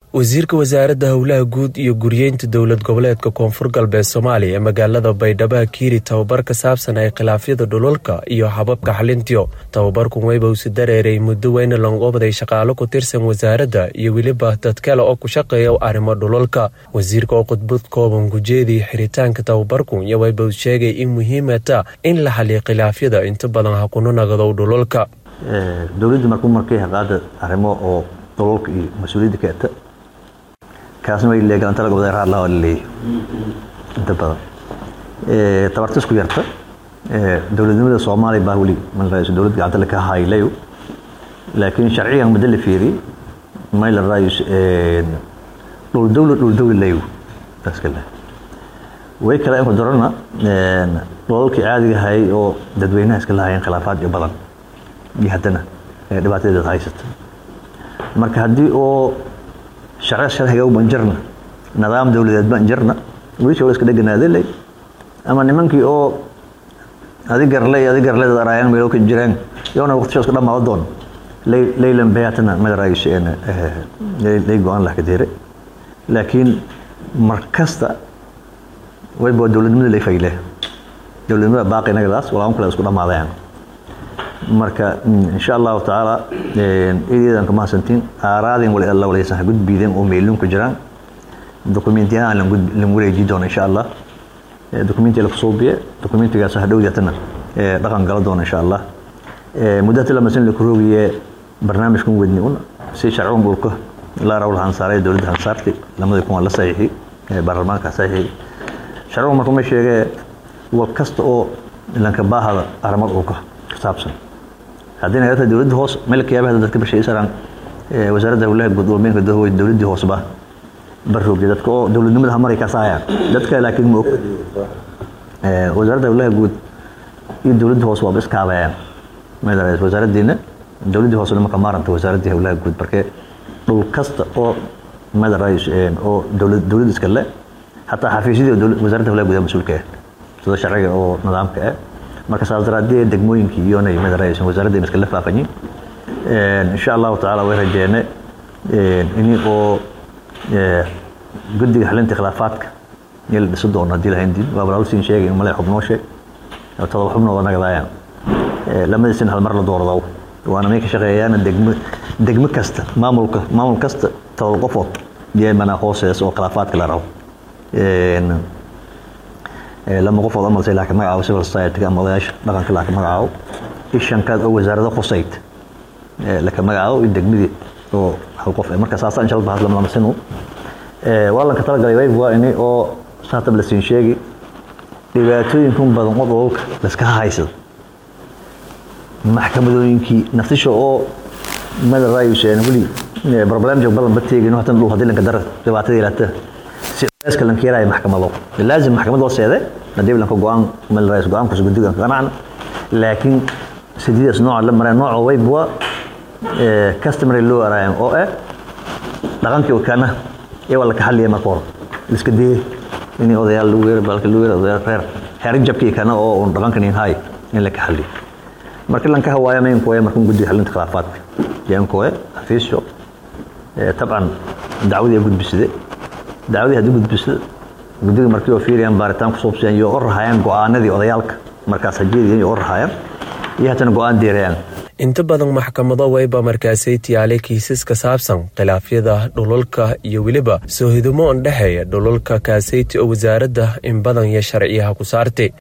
wasiirka wasaaradda howlaha guud iyo guryeynta dowlad goboleedka koonfur galbeed soomaaliya ee magaalada baydhabo kiiri tababar ka saabsan ay khilaafyada dhulalka iyo hababka xalintiyo tababarkun weybawsi dareeray muddo weyna longobaday shaqaalo ku tirsan wasaaradda iyo weliba dad kale oo ku shaqeeya arrimo dhulalka wasiirka oo khudbad kooban gujeedii xiritaanka tababarkun iyo weybaws sheegay in muhiimata in la xaliyo khilaafyada inta badan ha kuna nagadow dhulalka dowladda markuu markay haqaada arrimo oo dhulalka iyo mas-uuliyadda keeta kaasna way leegalanta laga wada raadlaha waa laleeyahay inta badan tabarta isku yarta dowladnimada soomaaliya baa weli malraayiso dowlad gacanta laka haylayo laakiin sharcigan muddo la fiiriyey may la raayis dhul dowla dhul dowla layo taas kale way kale in ku darana dhulalkii caadiga hayay oo dadweynaha iska lahayeen khilaafaad iyo badan iyo haddana dhibaatadeeda haysata marka haddii oo sharci sharciga u banjarna nidaam dowladeed banjarna wiilkii wala iska dheganaadelay ama nimankii oo adi garley adi garleyda araayaan meelo ka jiraan yoona waqtisha isku dhamaado doon leylan bayatana madaraayish lay go-aan lah kadeere laakiin mar kasta wayba dowladnimada lay fayle dowladnimada baaqi nagadaas walaaan kale isku dhamaadayaan marka insha allahu tacaala eedeedan ka mahadsantiin aaraadin wali alla walaysan ha gudbiideen oo meelun ku jiraan dokumentiyahan lan wareeji doona insha allah dokumentiga la kusuubiye dokumentigaas ha dhowdatana dhaqan gala doona insha allah muddata lamasin la kuroogiye barnaamijkan wedni un si sharcigan dhulka la rawl hansaaray dowladda hansaarti lamadii kun la saxiixi baarlamaanka saxiixi sharcigan markuu ma sheegee wal kasta oo lanka baahada arrimo dhulka ka saabsan haddii nagarta dowladda hoos meel kiyaabaha dadka bashaysanaan wasaaradda howlaha guud walbeenka dahooy dowladdii hoosba barroogay dadka oo dowladnimada hamaray ka saayaan dadka laakiin ma og wasaaradda howlaha guud iyo dowladda hoos waaba iskaabayaan madaras wasaaraddiina dowladdii hoosena marka maaranta wasaaraddii howlaha guud markee dhul kasta oo madarais oo dowlad dowladda iska le hataa xafiisyadii wasaaradda howlaha guud mas-uulka ah sida sharciga oo nidaamka ah marka saas daraadee degmooyinkii iyonay madaraysan wasaaradda iska la faafanyin insha allahu tacaala way rajeene ini oo guddiga xalinta khilaafaadka iyo la dhisi doono haddii lahayn diin waa walaalsiin sheegay male xubnoo sheeg todoba xubnooda nagadaayaan lamadiisin hal mar la doorado waana may ka shaqeeyaana degmo degmo kasta maamulka maamul kasta todoba qofood iyo manaa hoosees oo khilaafaadka la rabo lama qofood amalse laka magacaabo civil society ama odayaasha dhaqanka laka magacaabo ishankaad oo wasaarada khusayd laka magacaabo iyo degmadii oo hal qof marka saasa insha allah lama lamasinu wallanka talagalay wayb waa ini oo saatab la siin sheegi dhibaatooyinkun badan oo dholalka laska haysado maxkamadooyinkii naftisha oo madarayuseen weli problem jog badan bateegin hatan dhul hadii lanka dara dhibaatada ilaata iska lanka yaraya maxkamado laazim maxkamad loo seede hadii lanka go-aan madarayus go-aankuus guddigan ka qanacna laakiin sidiidaas nooca la mareen nooca wayb waa customary loo araayan oo ah dhaqankii wakana ee waa laka xaliya marka hore iska dee in odayaal lagu yeero balka lagu yeero odayaal reer xeerin jabkii kana oo un dhaqankan in hay in laka xaliyo marka lanka hawaaya mayn kuwaya marka guddiga xalinta khilaafaadka yaan kuwe xafiisyo tabcan dacwadii gudbisade dacwadii haddii gudbisada guddiga markii oo fiiriyaan baaritaan kusuubsiyaan iyo u rahayaan go-aanadii odayaalka markaas hajeediyan iyo u rahayaan iyo hatana go-aan deerayaan inta badan maxkamado wayba markaasay tiyaalay kiisas ka saabsan khilaafyada dhulalka iyo weliba soo hidumo on dhexeeya dhulalka kaasayti oo wasaaradda in badan iyo sharciyaha ku saartay